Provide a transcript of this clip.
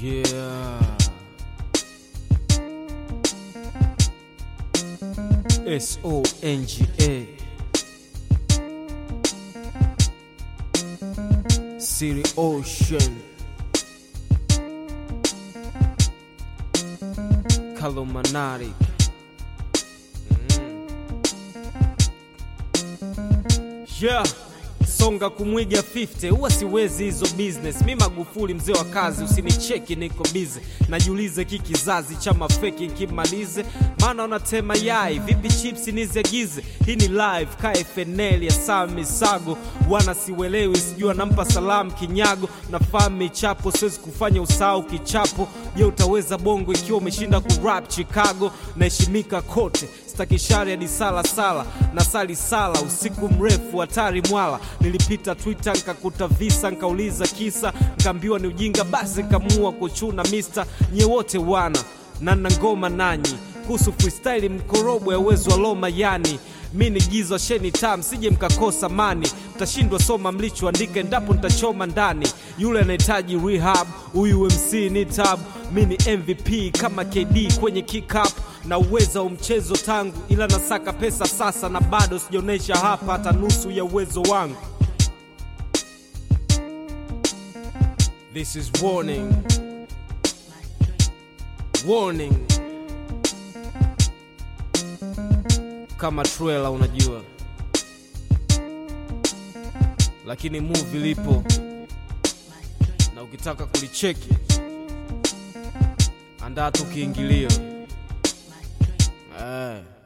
Yeah. S O N G A. City Ocean. Kalumanari. Yeah. Songa kumwiga 50 huwa siwezi hizo business. Mi Magufuli mzee wa kazi, usinicheki niko busy. Najiulize ki kizazi cha mafeki nkimalize, maana wanatema yai vipi chips niziagize. Hii ni live ka FNL ya Sami Sago, wana siwelewi, sijui anampa salamu kinyago. Nafahamu michapo, siwezi kufanya usahau kichapo. Je, utaweza bongo ikiwa umeshinda kurap Chicago? Naheshimika kote staki shari hadi sala sala na sali sala usiku mrefu hatari mwala nilipita twitter nkakuta visa nkauliza kisa nkaambiwa ni ujinga basi nkamua kuchuna mista nye wote wana na na ngoma nanyi kuhusu freestyle mkorobo ya uwezo wa loma yani mi ni gizo sheni tam sije mkakosa mani mtashindwa soma mlichoandika endapo nitachoma ndani yule anahitaji rehab huyu mc ni tab mi ni mvp kama kd kwenye kickup na uweza wa mchezo tangu ila nasaka pesa sasa na bado sijaonyesha hapa hata nusu ya uwezo wangu This is warning. Warning. Kama trailer unajua. Lakini movie lipo. Na ukitaka kulicheki andaa tu kiingilio. Eh.